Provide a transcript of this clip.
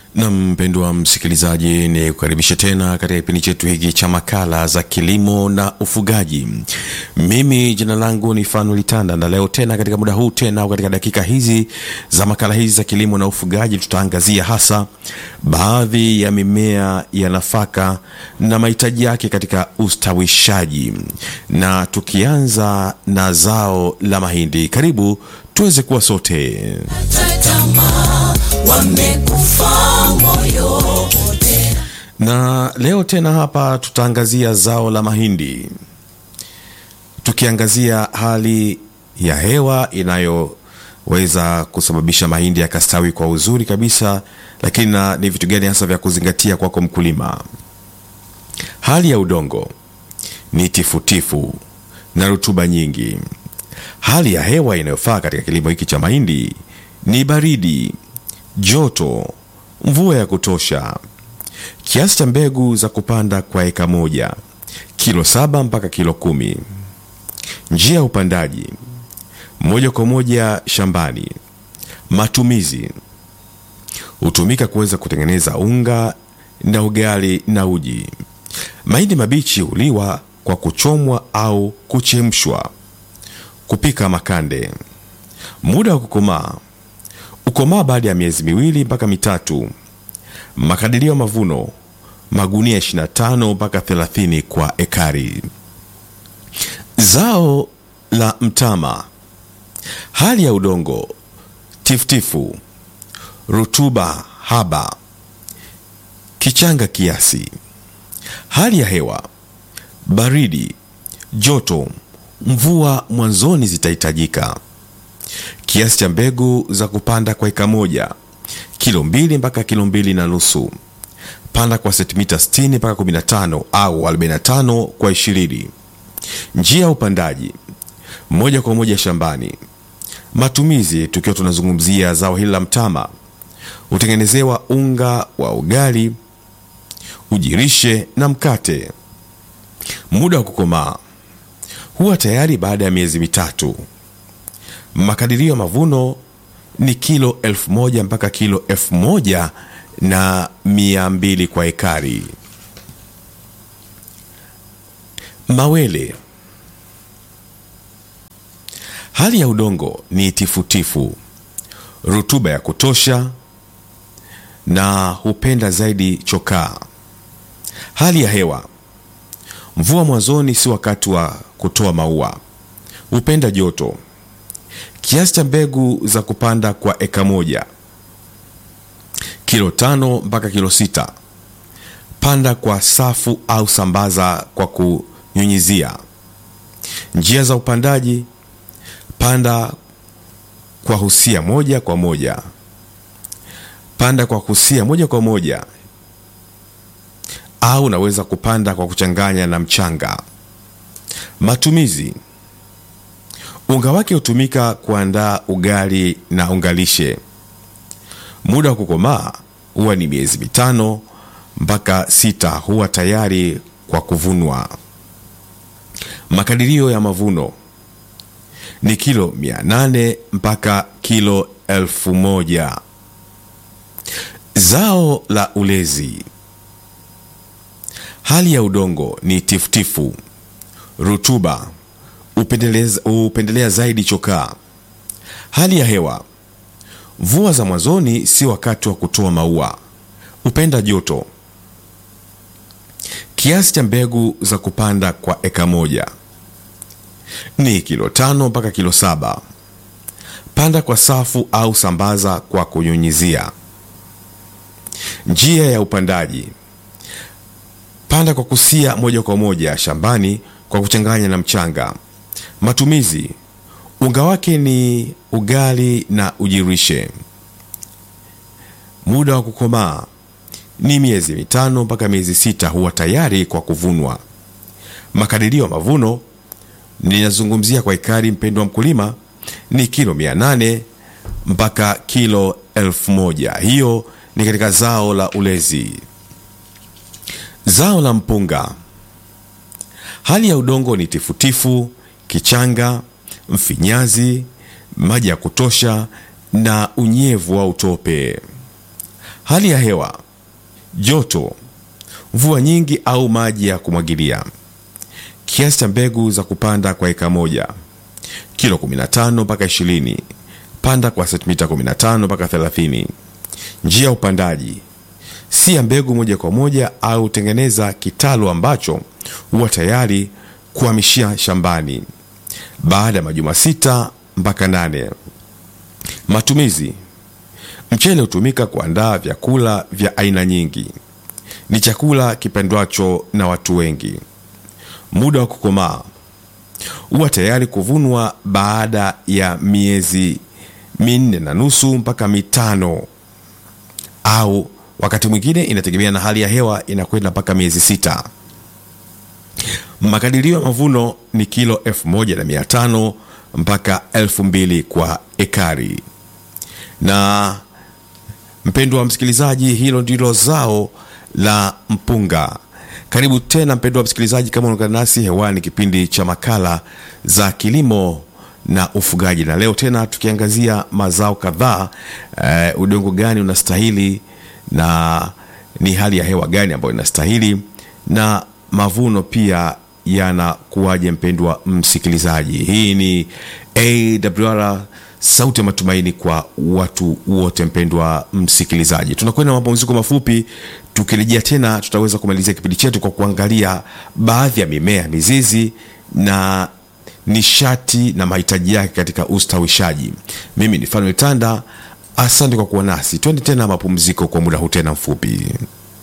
Na mpendwa msikilizaji, ni kukaribisha tena katika kipindi chetu hiki cha makala za kilimo na ufugaji. Mimi jina langu ni Fanuel Tanda, na leo tena katika muda huu tena katika dakika hizi za makala hizi za kilimo na ufugaji, tutaangazia hasa baadhi ya mimea ya nafaka na mahitaji yake katika ustawishaji, na tukianza na zao la mahindi. Karibu tuweze kuwa sote. Tamaa wamekufa moyo wote. na leo tena hapa tutaangazia zao la mahindi tukiangazia hali ya hewa inayoweza kusababisha mahindi yakastawi kwa uzuri kabisa lakini na ni vitu gani hasa vya kuzingatia kwako mkulima hali ya udongo ni tifutifu na rutuba nyingi hali ya hewa inayofaa katika kilimo hiki cha mahindi ni baridi joto mvua ya kutosha kiasi cha mbegu za kupanda kwa eka moja kilo saba mpaka kilo kumi njia ya upandaji moja kwa moja shambani matumizi hutumika kuweza kutengeneza unga na ugali na uji mahindi mabichi huliwa kwa kuchomwa au kuchemshwa kupika makande muda wa kukomaa ukomaa baada ya miezi miwili mpaka mitatu makadirio ya mavuno magunia 25 mpaka 30 kwa ekari zao la mtama hali ya udongo tifutifu rutuba haba kichanga kiasi hali ya hewa baridi joto mvua mwanzoni zitahitajika kiasi cha mbegu za kupanda kwa eka moja kilo mbili mpaka kilo mbili na nusu panda kwa sentimita 60 mpaka 15 au 45 kwa 20 njia ya upandaji moja kwa moja shambani matumizi tukiwa tunazungumzia zao hili la mtama hutengenezewa unga wa ugali ujirishe na mkate muda wa kukomaa huwa tayari baada ya miezi mitatu makadirio ya mavuno ni kilo elfu moja mpaka kilo elfu moja na mia mbili kwa ekari mawele hali ya udongo ni tifutifu rutuba ya kutosha na hupenda zaidi chokaa hali ya hewa mvua mwanzoni si wakati wa kutoa maua hupenda joto kiasi cha mbegu za kupanda kwa eka moja kilo tano mpaka kilo sita panda kwa safu au sambaza kwa kunyunyizia njia za upandaji panda kwa husia moja kwa moja panda kwa husia moja kwa moja au unaweza kupanda kwa kuchanganya na mchanga matumizi unga wake hutumika kuandaa ugali na ungalishe muda wa kukomaa huwa ni miezi mitano mpaka sita huwa tayari kwa kuvunwa makadirio ya mavuno ni kilo 800 mpaka kilo 1000 zao la ulezi hali ya udongo ni tifutifu rutuba hupendeleza- hupendelea zaidi chokaa hali ya hewa mvua za mwanzoni si wakati wa kutoa maua hupenda joto kiasi cha mbegu za kupanda kwa eka moja ni kilo tano mpaka kilo saba panda kwa safu au sambaza kwa kunyunyizia njia ya upandaji panda kwa kusia moja kwa moja shambani kwa kuchanganya na mchanga matumizi unga wake ni ugali na ujirishe muda wa kukomaa ni miezi mitano mpaka miezi sita huwa tayari kwa kuvunwa makadirio ya mavuno ninazungumzia kwa ekari mpendo wa mkulima ni kilo 800 mpaka kilo 1000 hiyo ni katika zao la ulezi zao la mpunga hali ya udongo ni tifutifu kichanga mfinyazi maji ya kutosha na unyevu wa utope Hali ya hewa: joto, mvua nyingi au maji ya kumwagilia. Kiasi cha mbegu za kupanda kwa eka moja kilo 15 mpaka 20. Panda kwa sentimita 15 mpaka 30. Njia ya upandaji: si ya mbegu moja kwa moja au tengeneza kitalu ambacho huwa tayari kuhamishia shambani baada ya majuma sita mpaka nane. Matumizi: mchele hutumika kuandaa vyakula vya aina nyingi. Ni chakula kipendwacho na watu wengi. Muda wa kukomaa huwa tayari kuvunwa baada ya miezi minne na nusu mpaka mitano, au wakati mwingine inategemea na hali ya hewa, inakwenda mpaka miezi sita. Makadirio ya mavuno ni kilo elfu moja na mia tano mpaka elfu mbili kwa ekari. Na mpendwa wa msikilizaji, hilo ndilo zao la mpunga. Karibu tena mpendwa wa msikilizaji, kama unaungana nasi hewani, kipindi cha makala za kilimo na ufugaji, na leo tena tukiangazia mazao kadhaa. Uh, udongo gani unastahili na ni hali ya hewa gani ambayo inastahili na mavuno pia yanakuwaje? Mpendwa msikilizaji, hii ni AWR sauti ya matumaini kwa watu wote. Mpendwa msikilizaji, tunakwenda mapumziko mafupi. Tukirejea tena, tutaweza kumalizia kipindi chetu kwa kuangalia baadhi ya mimea mizizi na nishati na mahitaji yake katika ustawishaji. Mimi ni Fanuel Tanda, asante kwa kuwa nasi. Twende tena mapumziko kwa muda huu tena mfupi.